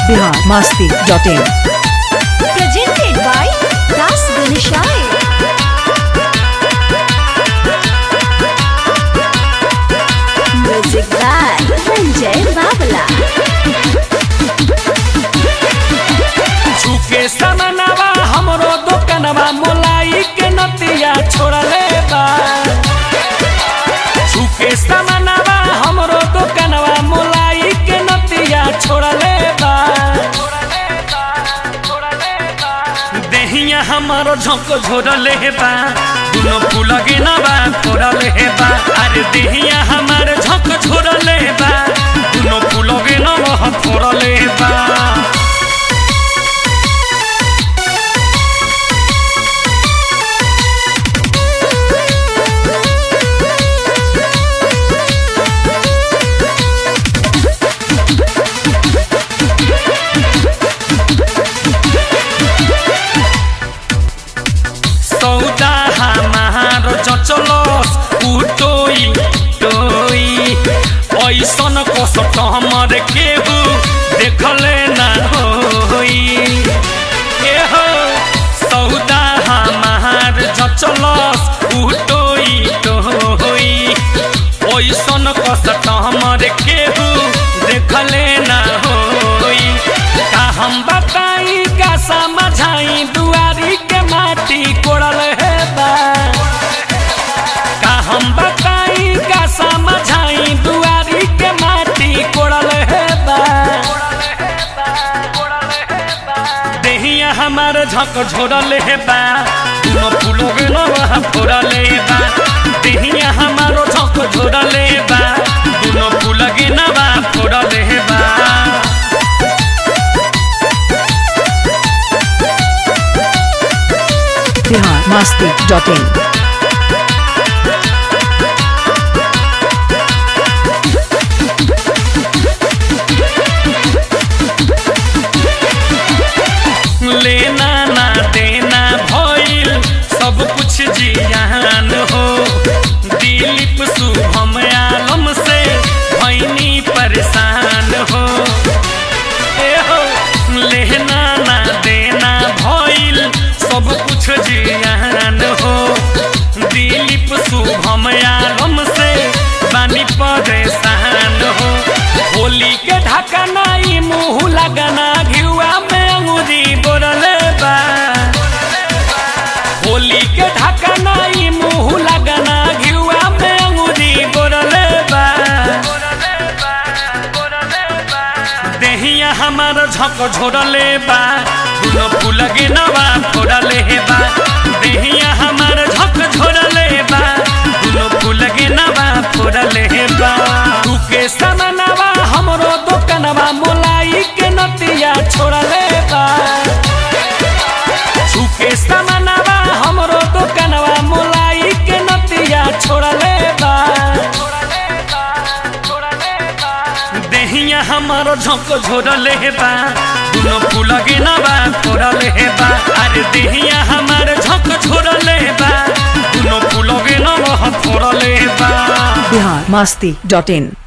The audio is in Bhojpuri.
Bihar Masti dot in presented by Das Ganeshai. Music by Sanjay Babla. झुके समनवा हमरो दुकनवा मोलाई के नतिया छोड़ले बा झुके समनवा हमरो दुकनवा मोलाई के नतिया छोड़ले बा देहिया हमारो झोंक झोरले बा दुनो फूल गिनवा फोड़ले बा अरे देहिया हमार झोंक झोरले बा दुनो फूल गिनवा फोड़ले बा सौदा हमार चचलस उटोई टोई ऐसन कसट हमर केहू देखले ना होई ए हो सौदा हमार चचलस उटोई टोई ऐसन कसट हमर केहू देखले ना होई का हम बताई का समझाई दुआरी के माटी कोड़ल है बा का हम बताई का समझाई दुआरी के माटी कोड़ल है बा देहिया हमार झक झोरल है बा तुम फूलो के नवा फोड़ल है बा देहिया हमारो झक झोरल है बा दुनो फूल के नवा फोड़ल है बा बिहार मस्ती डॉट इन लेना ना देना भइल सब कुछ जियान हो दिलीप शुभम आलम से भैनी परेशान हो ए हो लेना ना देना भइल सब कुछ जियान हो दिलीप शुभम आलम से बानी परेशान हो होली के ढकना ई मुंह लगना घिउआ में अंगूरी बोरले बा होली के ढकना ई मुंह लगना घिउआ में अंगूरी बोरले बा देहिया हमार झक झोरले बा दुनो फूल के नवा फोड़ले बा देहिया हमार झक झोरले बा दुनो फूल के नवा फोड़ले बा तू के समनवा हमरो दुकनवा मोलाई के नतिया छोड़ले बा झुके समनवा हमरो दुकनवा मोलाई के नतिया छोड़ले बा देहिया हमारो झोंक झोरले बा दुनो फूल गिनवा फोड़ले बा अरे देहिया हमार झोंक झोरले बा दुनो फूल गिनवा फोड़ले बा बिहार मस्ती डॉट इन